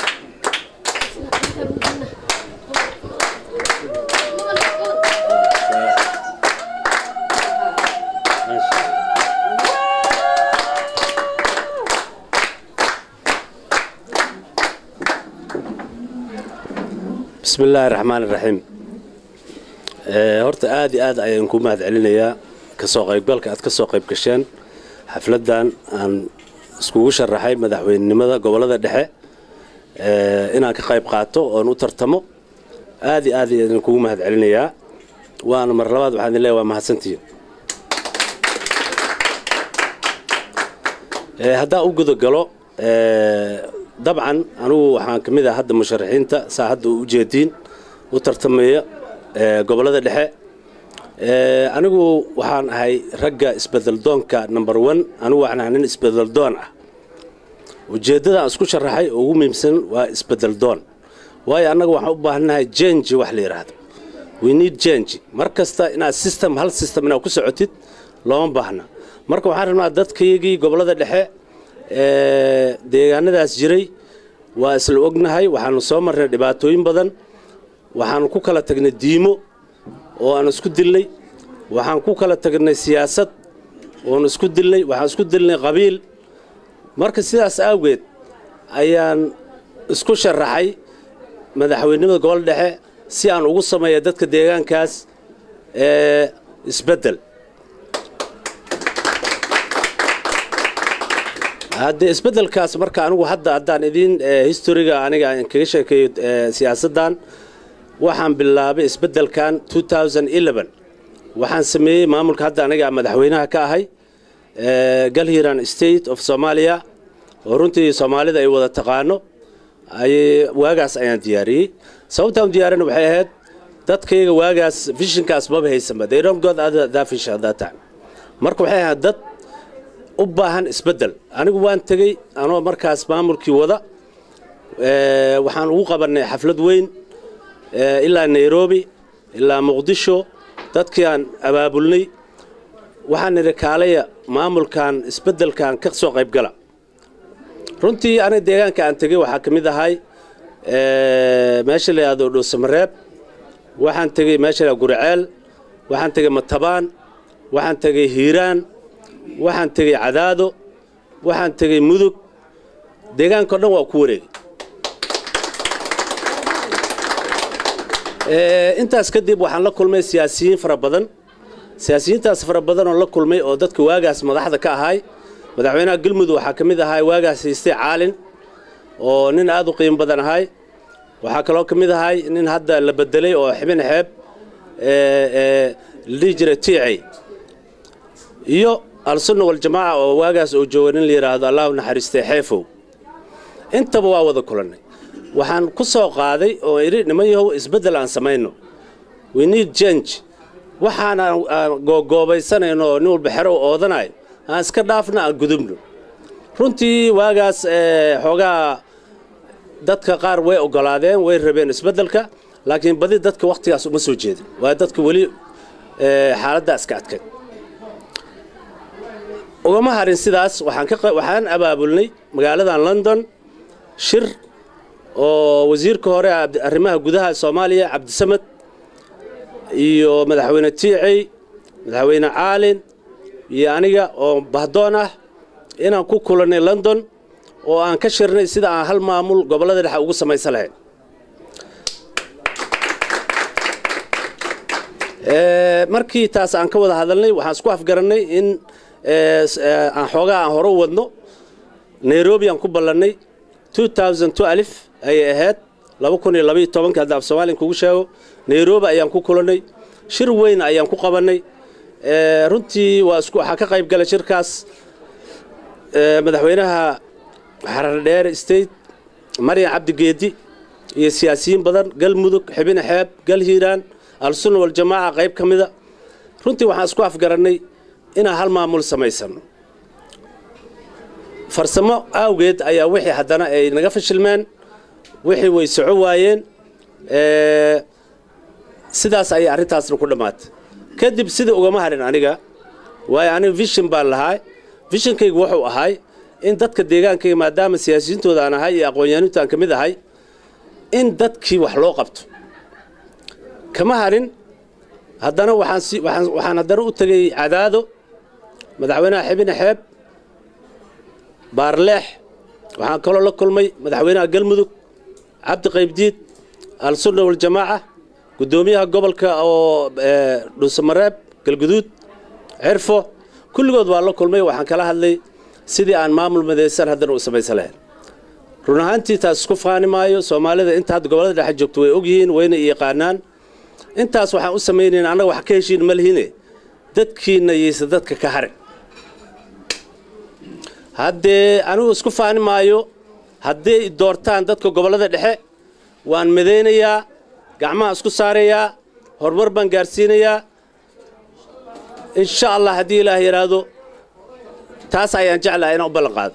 bismi illaahi raxmaan iraxiim horta aad iyo aad ayaan ku mahad celinayaa kasoo qaybgalka aad ka soo qayb gasheen xafladdan aan iskugu sharaxay madaxweynenimada gobollada dhexe inaan ka qayb qaato oon u tartamo aad iyo aad ayaan kugu mahad celinayaa waana mar labaad waxaan idin leeyahay waa mahadsantihiin haddaan u gudagalo dabcan anugu waxaan ka mid ah hadda musharaxiinta saa hadda u ujeediin u tartamaya gobollada dhexe anigu waxaan ahay ragga isbedeldoonka number one anigu waxaan ahay nin isbedeldoon ah ujeeddada aan isku sharaxay oo ugu muhiimsan waa isbedeldoon waayo annaga waxaan u baahannahay jenji wax la yidhaahdo we need jenji mar kasta inaad system hal system inaad ku socotid looma baahna marka waxaan rabnaa dadkaygii gobollada dhexe deegaanadaas jiray waa isla ognahay waxaanu soo marnay dhibaatooyin badan waxaanu ku kala tagnay diimo oo aan isku dillay waxaan ku kala tagnay siyaasad oon isku dillay waxaan isku dilnay qabiil marka sidaas awgeed ayaan isku sharaxay madaxweynimada gobol dhexe si aan ugu sameeya dadka deegaankaas ee isbeddel haddee isbeddelkaas marka anigu hadda haddaan idiin historiga aniga aan kaga sheekeeyo siyaasaddan waxaan bilaabay isbeddelkan 2011 waxaan sameeyey maamulka hadda aniga madaxweynaha ka ahay galhiran state of somalia oo runtii soomaalida ay wada taqaano waagaas ayaan diyaariyey sababtaan diyaarin waxay ahayd dadkayga waagaas vishinkaas maba haysanba they don't got that vision at that time marka waxay ahayd dad u baahan isbeddel anigu waan tegey anoo markaas maamulkii wada waxaan ugu qabannay xaflad weyn ilaa nairobi ilaa muqdisho dadkii aan abaabulnay waxaan nidhi kaalaya maamulkan isbeddelkan ka soo qayb gala runtii aniga deegaanka aan tegey waxaa ka mid ahay meesha la yidhahdo dhuusamareeb waxaan tegey meesha la guriceel waxaan tegey matabaan waxaan tegey hiiraan waxaan tegey cadaado waxaan tegey mudug deegaankao dhan waa ku wareegay intaas kadib waxaan la kulmay siyaasiyiin fara badan siyaasiyiintaas fara badan oo la kulmay oo dadka waagaas madaxda ka ahay madaxweynaha galmudug waxaa ka mid ahay waagaas haystay caalin oo nin aad u qiimo badan ahay waxaa kaloo ka mid ahay nin hadda la bedelay oo xibin xeeb la dhihi jiray tiicay iyo al-sunna waljamaaca oo waagaas uu jooga nin la yidhaahdo allahu naxariistay xeefow intaba waa wada kulannay waxaan ku soo qaaday oo idhi niman yahow isbeddel aan samayno we need change waxaan aan googoobaysanayno oo nin walba xero u oodanayo aan iska dhaafna aan gudubno runtii waagaas xoogaa dadka qaar way ogolaadeen way rabeen isbeddelka laakiin badi dadka wakhtigaas uma soo jeedin waa dadka weli xaaladdaa iska adkayd ugama harin sidaas waxaan abaabulnay magaaladan london shir oo wasiirka hore arrimaha gudaha soomaaliya cabdisamed iyo madaxweyne tiicey madaxweyne caalin iyo aniga oo bahdoon ah inaan ku kulannay london oo aan ka shirnay sida aan hal maamul gobollada dhexe ugu samaysan lahayn markii taas aan ka wada hadalnay waxaan isku afgarannay in aan xoogaa aan hore u wadno nairobi aan ku ballannay alif ayay ahayd hadda af soomaalian kugu sheego nairobi ayaan ku kulannay shir weyn ayaan ku qabannay runtii waxaa ka qayb galay shirkaas madaxweynaha xarardheere state maryan cabdigeedi iyo siyaasiyiin badan galmudug xibine xeeb gal hiiraan al-sunna waljamaaca qayb ka mida runtii waxaan isku afgarannay inaan hal maamul samaysano farsamo awgeed ayaa wixii haddana ay naga fashilmeen wixii way soco waayeen sidaas ayay arrintaasna ku dhammaatay kadib sida ugama harin aniga waayo aniga vishin baan lahaa vishinkaygu wuxuu ahay in dadka deegaankayga maadaama siyaasiyiintooda aan ahay iyo aqoon-yahanintu aan ka mid ahay in dadkii wax loo qabto kama harin haddana waxaan haddana u tegey cadaado madaxweynaha xibine xeeb baarleex waxaan kaloo la kulmay madaxweynaha galmudug cabdi qaybdiid al-sunna waljamaaca guddoomiyaha gobolka oo dhuusamareeb galguduud cirfo kulligood waa la kulmay waxaan kala hadlay sidii aan maamul midaysan haddana u samaysan lahayn run ahaantii taas isku faani maayo soomaalida inta hadda gobollada dhexe joogto way ogyihiin wayna yaqaanaan intaas waxaan u samaynayn annaga wax ka heshiin ma lihine dadkiinna yaysa dadka ka harin haddee anigu isku faani maayo hadday doortaan dadka gobollada dhexe waan midaynayaa gacmaha isku saarayaa horumar baan gaarsiinayaa insha allah haddii ilaah yidhaahdo taas ayaan jeclahay inaan u ballan qaado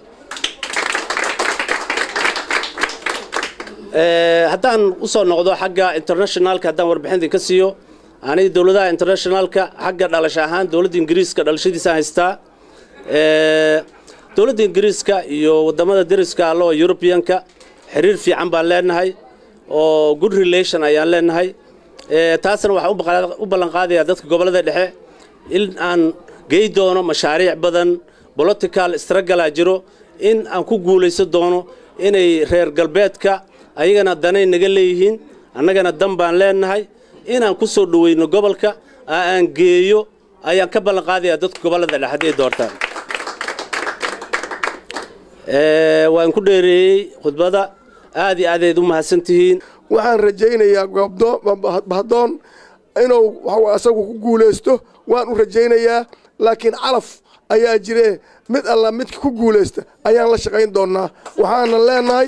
haddaan u soo noqdo xagga internationalka haddaan warbixinta ka siiyo aniga dowladaha internationalka xagga dhalasho ahaan dowladda ingiriiska dhalashadiisaan haystaa dowladda ingiriiska iyo waddamada deriska allo yurubiyanka xiriir fiican baan leenahay oo good relation ayaan leenahay taasna waxaan u ballan qaadayaa dadka gobollada dhexe in aan gey doono mashaariic badan political strugglea jiro in aan ku guulaysan doono inay reer galbeedka ayagana danay naga leeyihiin annagana dan baan leenahay inaan ku soo dhoweyno gobolka aan geeyo ayaan ka ballan qaadayaa dadka gobollada dhexe hadday doortaan waan ku dheereeyey khudbada aad iyo aad ayd u mahadsantihiin waxaan rajaynayaa bahdoon inuu waxa asagu ku guulaysto waan u rajaynayaa laakiin calaf ayaa jire mid alla midka ku guulaysta ayaan la shaqayn doonnaa waxaana leenahay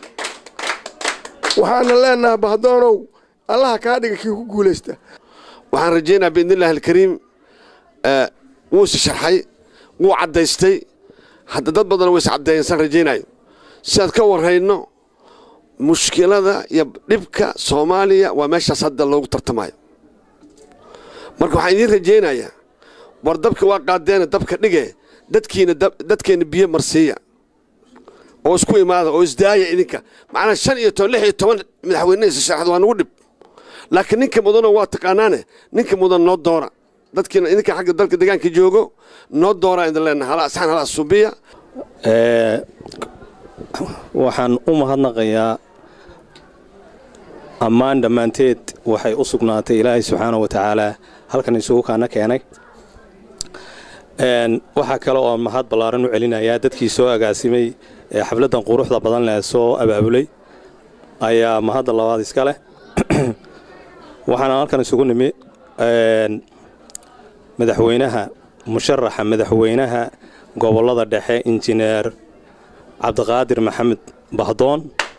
waxaana leenahay bahdoonow allaha kaa dhiga kii ku guulaysta waxaan rajaynayaa biidnillahi alkariim wuu is sharxay wuu caddaystay hadda dad badan ways caddeeyeen saan rajaynayo sidaad ka warrayno mushkilada iyo dhibka soomaaliya waa meeshaas hadda loogu tartamayo marka waxaan idiin rajaynayaa war dabka waa qaadeena dabka dhige dadkiina dadkeenna biyo marsiiya oo isku imaada oo isdaaya idinka macnaa shan iyo toban lix iyo toban madaxweyne isa sharaxda waa nagu dhib laakiin ninka mudanoo waa taqaanaane ninka mudan noo doora dadkiina idinka xagga dalka deegaanka joogo noo dooraa idin leenahay hala asxaan hala subiya waxaan u mahadnaqayaa ammaan dhammaanteed waxay u sugnaatay ilaahay subxaana wa tacaalaa halkan isugu kaana keenay waxaa kale oo mahad ballaaran u celinayaa dadkii soo agaasimay ee xafladdan quruxda badan leh soo abaabulay ayaa mahadda labaad iska leh waxaana halkan isugu nimi madaxweynaha musharaxa madaxweynaha gobollada dhexe injineer cabdiqaadir maxamed bahdoon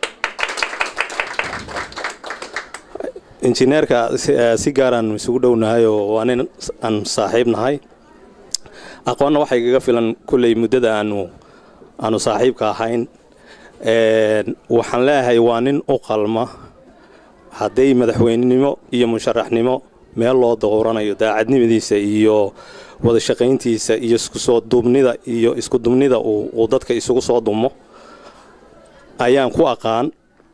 injineerka si gaaraan isugu dhownahay oo waa nin aan saaxiib nahay aqoonna waxay kaga filan kulley muddada aanu aanu saaxiibka ahayn waxaan leeyahay waa nin u qalma hadday madaxweynenimo iyo musharaxnimo meel loo dowranayo daacadnimadiisa iyo wada shaqayntiisa iyo iskusoo duubnida iyo isku dumnida uu dadka isugu soo dumo ayaan ku aqaan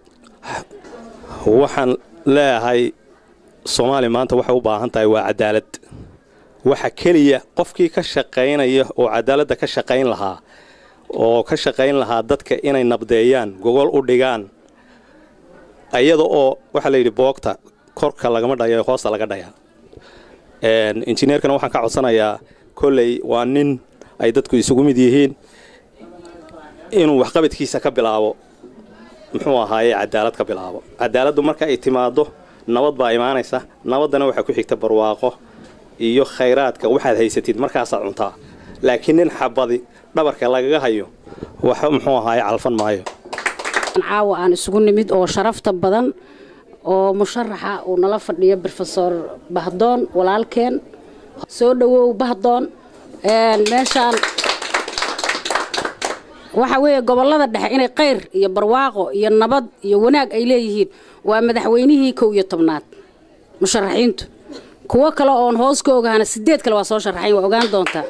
waxaan leeyahay soomaaliya maanta waxay u baahan tahay waa cadaalad waxa keliya qofkii ka shaqaynaya oo cadaaladda ka shaqayn lahaa oo ka shaqayn lahaa dadka inay nabdeeyaan gogol u dhigaan iyada oo waxaa layidhi boogta korka lagama dhayo hoosta laga dhayaa injineerkana waxaan ka codsanayaa kolley waa nin ay dadku isugu mid yihiin inuu waxqabadkiisa ka bilaabo muxuu ahaaye cadaalad ka bilaabo cadaaladdu marka ay timaaddo nabad baa imaanaysa nabaddana waxaa ku xigta barwaaqo iyo khayraadka waxaad haysatid markaasaad cuntaa laakiin nin xabadi dhabarka lagaga hayo wax muxuu ahaaye calfan maayo caawa aan isugu nimid oo sharafta badan oo musharaxa uu nala fadhiyo brofesor bahdoon walaalkeen soo dhowow bahdoon meeshaan waxa weeye gobollada dhexe inay qayr iyo barwaaqo iyo nabad iyo wanaag ay leeyihiin waa madaxweynihii kow iyo tobnaad musharaxiintu kuwo kale oon hoos ka ogahana sideed kale waa soo sharaxayn waa ogaan doontaa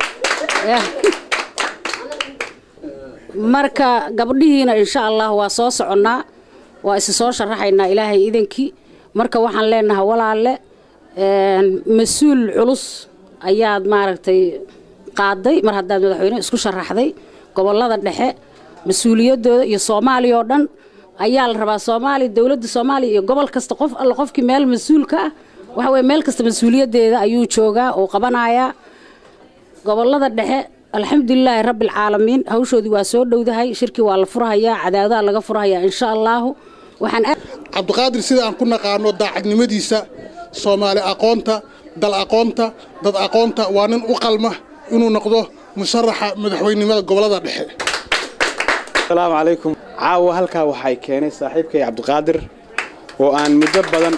marka gabdhihiina insha allah waa soo soconnaa waa isi soo sharaxaynaa ilaahay idankii marka waxaan leenahay walaalle mas-uul culus ayaad maaragtay qaaday mar haddaad madaxweyne isku sharaxday gobollada dhexe mas-uuliyaddooda iyo soomaaliya oo dhan ayaa la rabaa soomaaliya dowladda soomaaliya iyo gobol kasta qof alle qofkii meel mas-uul ka ah waxa weye meel kasta mas-uuliyaddeeda ayuu joogaa oo qabanayaa gobollada dhexe alxamdulilaahi rabbialcaalamiin hawshoodii waa soo dhowdahay shirkii waa la furhayaa cadaadaha laga furhayaa insha allaahu waxaan cabdiqaadir sida aan ku naqaano daacadnimadiisa soomaali aqoonta dal aqoonta dad aqoonta waa nin u qalma inuu noqdo musharaxa madaxweynenimada gobolada dhexe asalaamu calaykum caawa halkaa waxay keenay saaxiibkay cabdiqaadir oo aan muddo badan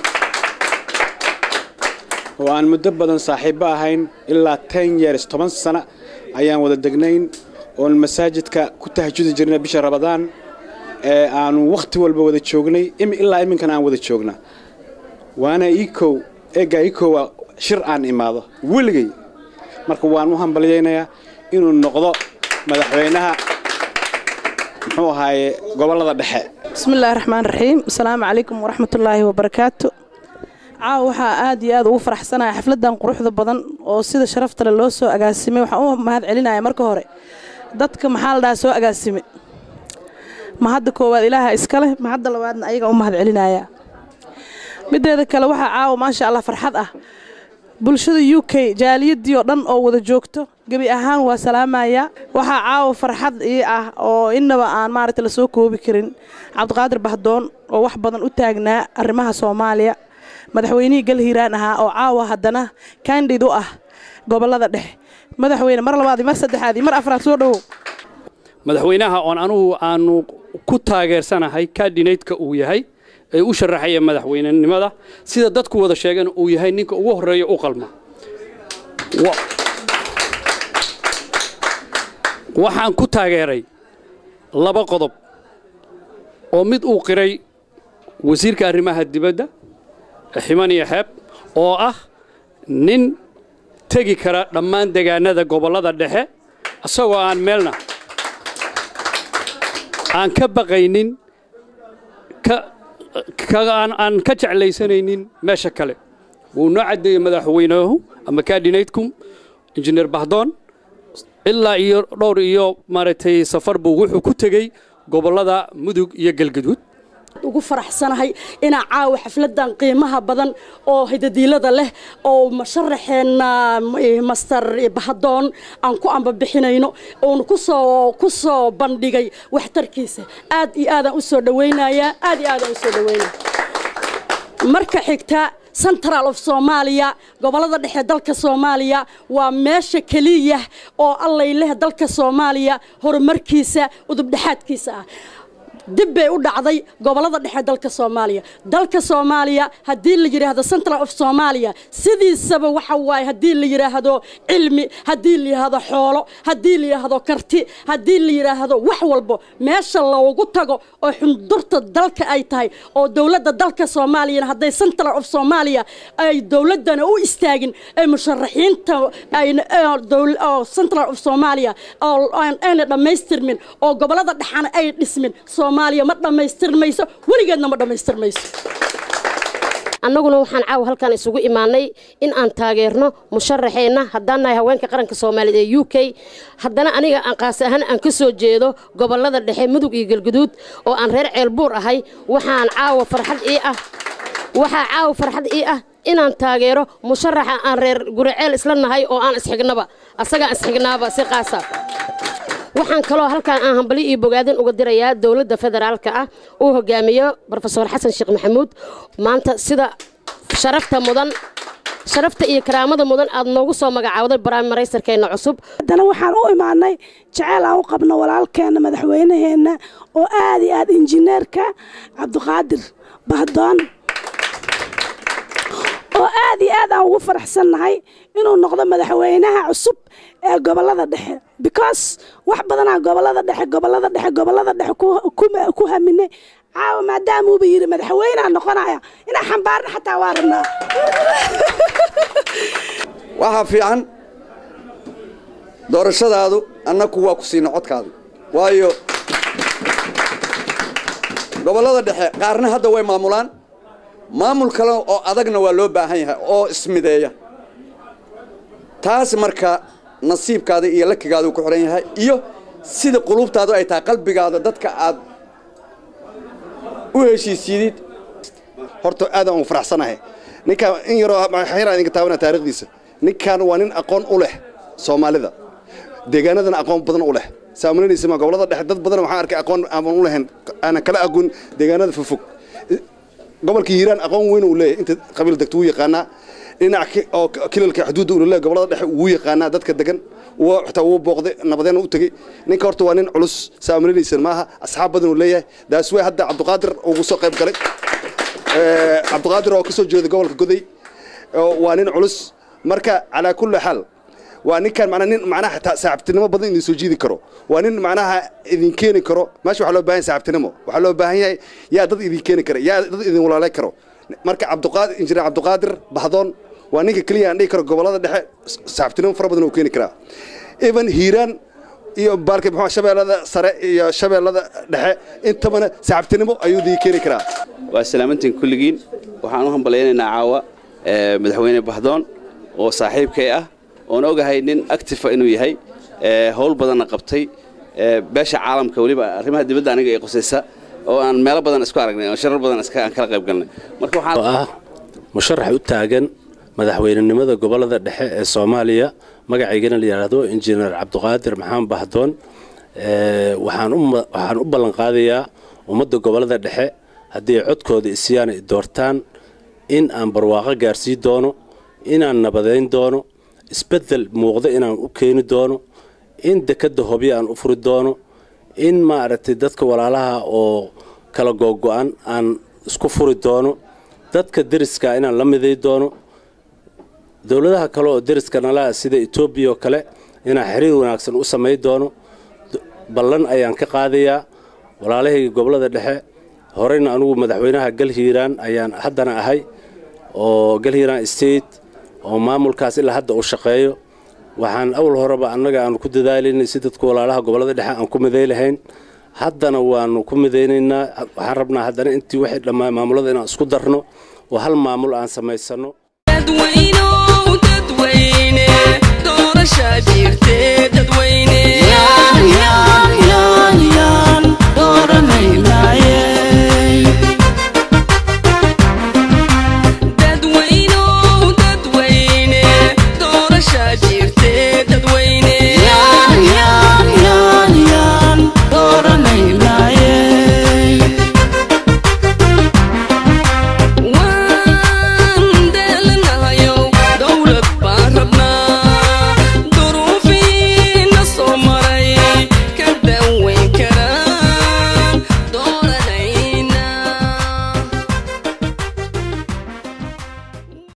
oo aan muddo badan saaxiibbo ahayn ilaa ten years toban sano ayaan wada degnayn oon masaajidka ku tahajudi jirnay bisha rabadaan ee aanu wakhti walba wada joognay ilaa iminkan aan wada joogna waana iikow eeggaa iikowa shir aan imaado weligay marka waan u hambalyaynayaa inuu noqdo madaxweynaha muxuu ahaaye gobollada dhexe bismillahi raxmaan raxiim asalaamu calaykum waraxmatullaahi wabarakaatu caawa waxaa aad iyo aad ugu faraxsanaya xafladan quruxda badan oo sida sharafta leh loo soo agaasimay waxaan u mahad celinaya marka hore dadka maxaa la dhahaa soo agaasime mahadda koowaad ilaaha iska leh mahadda labaadna ayaga u mahad celinaya mideeda kale waxaa caawa maasha allah farxad ah bulshada u k jaaliyadii oo dhan oo wada joogto gebi ahaan waa salaamaya waxaa caawa farxad ii ah oo innaba aan maaragta lasoo koobi karin cabdiqaadir bahdoon oo wax badan u taagnaa arrimaha soomaaliya madaxweynihii galhiiraan ahaa oo caawa haddana kandid u ah gobollada dhexe madaxweyne mar labaad iyo mar saddexaad iyo mar afraad soo dhowow madaxweynaha oon anugu aanu ku taageersanahay kaadhineydka uu yahay ee u sharaxaya madaxweynenimada sida dadku wada sheegeen uu yahay ninka ugu horreeya u qalma waxaan ku taageeray laba qodob oo mid uu qiray wasiirka arrimaha dibadda ximan iyo xeeb oo ah nin tegi kara dhammaan degaanada gobollada dhexe isagoo aan meelna aan ka baqaynin aan ka jeclaysanaynin meesha kale wuu noo caddeeyey madaxweynuhu ama kaadhineydkum injineer bahdoon ilaa iyo dhowr iyo maaragtay safar buu wuxuu ku tegey gobollada mudug iyo galgaduud ugu faraxsanahay inaa caawa xafladan qiimaha badan oo hidadiilada leh oo masharaxeenna master bahadoon aan ku ambabixinayno oonu kusoo ku soo bandhigay waxtarkiisa aad iyo aadaan u soo dhawaynayaa aad iyo aadaan u soo dhawaynaya marka xigta central of soomaaliya gobollada dhexe dalka soomaaliya waa meesha keliya oo allay leh dalka soomaaliya horumarkiisa udubdhexaadkiisa ah dib bay u dhacday gobollada dhexe dalka soomaaliya dalka soomaaliya haddii la yidhaahdo central of soomaaliya sidiisaba waxa waaye haddii la yidhaahdo cilmi haddii la yidhaahdo xoolo haddii la yidhaahdo karti haddii la yidhaahdo wax walbo meesha loogu tago oo xundurta dalka ay tahay oo dowladda dalka soomaaliyana hadday central of soomaaliya ay dowladdana u istaagin ay musharaxiinta oo central of soomaaliya ayna dhammaystirmin oo gobollada dhexana ay dhismin soomaaliya ma dhammaystirmayso weligeedna ma dhammaystirmayso annaguna waxaan caawa halkan isugu imaanay in aan taageerno musharaxeenna haddaan nahay haweenka qaranka soomaaliyeed ee u k haddana aniga aan qaas ahaan aan ka soo jeedo gobollada dhexe mudug iyo galguduud oo aan reer ceelbuur ahay waxaan caawa farxad ii ah waxaa caawa farxad ii ah inaan taageero musharaxa aan reer guriceel isla nahay oo aan isxignaba asagaan isxignaaba si qaasa waxaan kaloo halkaan aan hambali iyo bogaadin uga dirayaa dowladda federaalka ah uu hogaamiyo rofeor xasan sheekh maxamuud maanta sida sharafta mudan sharafta iyo karaamada mudan aad noogu soo magacaawday baraamaraysarkeenna cusub haddana waxaan u imaanay jeceyl aan u qabno walaalkeenna madaxweynaheenna oo aad iyo aad injineerka cabdiqaadir bahdoon oo aad iyo aad aan ugu faraxsannahay inuu noqdo madaxweynaha cusub ee gobollada dhexe because wax badanaa gobollada dhexe gobollada dhexe gobollada dhexe ku haminay caawa maadaamuuba yidhi madaxweynea noqonaya inaa xambaarna xataa waa rabnaa waxaa fiican doorashadaadu annaku waa ku siina codkaadu waayo gobollada dhexe qaarna hadda way maamulaan maamul kale oo adagna waa loo baahan yahay oo ismideeya taas marka nasiibkaada iyo lakigaadu ku xihan yahay iyo sida quluubtaadu ay tahay qalbigaada dadka aad u heshiisiidid horta aadaan ugu faraxsanahay ninkaan in yaroo xayraa idinka taabana taarikhdiisa ninkaan waa nin aqoon u leh soomaalida deegaanadana aqoon badan u leh saamulinaysa ma gobollada dhexe dad badan waxaan arkay aqoon aan u lahayn aanan kala aqoon deegaanada fogfog gobolka hiiraan aqoon weyn uu leeyahay inta qabiil degto wuu yaqaanaa dhinac oo kilalka xuduudda uu leeyahay gobolada dhexe wuu yaqaanaa dadka degan wuu xitaa wuu booqday nabadeena u tegey ninka horta waa nin culus saamulinaysan maaha asxaab badan uu leeyahay daas way hadda cabdiqaadir ugu soo qayb galay cabdiqaadir oo ka soo jeeda gobolka goday waa nin culus marka calaa kulli xaal waa ninkan macnaa nin macnaha xitaa saaxiibtinimo badan idin soo jiidi karo waa nin macnaha idin keeni karo meesha waxaa loo baahan yahay saaxiibtinimo waxaa loo baahan yahay yaa dad idin keeni kara yaa dad idin walaalay karo marka cabdiqaadir injineer cabdiqaadir bahdoon waa ninka keliya aan dhihi karo gobollada dhexe saaxiibtinimo fara badan uu keeni karaa even hiiraan iyo baalka muxuu shabeellada sare iyo shabeellada dhexe intabana saaxiibtinimo ayuu idin keeni karaa waa salaamantiin kulligiin waxaan u hambalaynaynaa caawa madaxweyne bahdoon oo saaxiibkay ah oon ogahay nin actifa inuu yahay howl badanna qabtay beesha caalamka weliba arrimaha dibadda aniga ee qusaysa oo aan meelo badan isku aragnay oo sharar badan aan kala qayb galnay marka waxaan ah musharax u taagan madaxweynenimada gobolada dhexe ee soomaaliya magacaygana la yidhaahdo injineer cabdiqaadir maxamed bahdoon waxaan u ballanqaadayaa ummadda gobolada dhexe haddii ay codkooda isiyaan ay doortaan in aan barwaaqo gaarsii doono inaan nabadayn doono isbeddel muuqda inaan u keeni doono in dekadda hobyo aan u furi doono in maaragtay dadka walaalaha oo kala googo-an aan isku furi doono dadka deriska inaan la miday doono dowladaha kale oo deriska nalaha sida etoobiya oo kale inaan xiriir wanaagsan u samay doono ballan ayaan ka qaadayaa walaalahayga gobolada dhexe horeyna anugu madaxweynaha galhiiraan ayaan haddana ahay oo galhiiraan state oo maamulkaas ilaa hadda uu shaqeeyo waxaan awal horeba annaga aanu ku dadaalaynay si dadku walaalaha gobolada dhexe aan ku miday lahayn haddana waanu ku midaynaynaa waxaan rabnaa haddana intii waxay dhammaan maamulada inaan isku darno oo hal maamul aan samaysano dadweynow dadweyne doorashaa jirte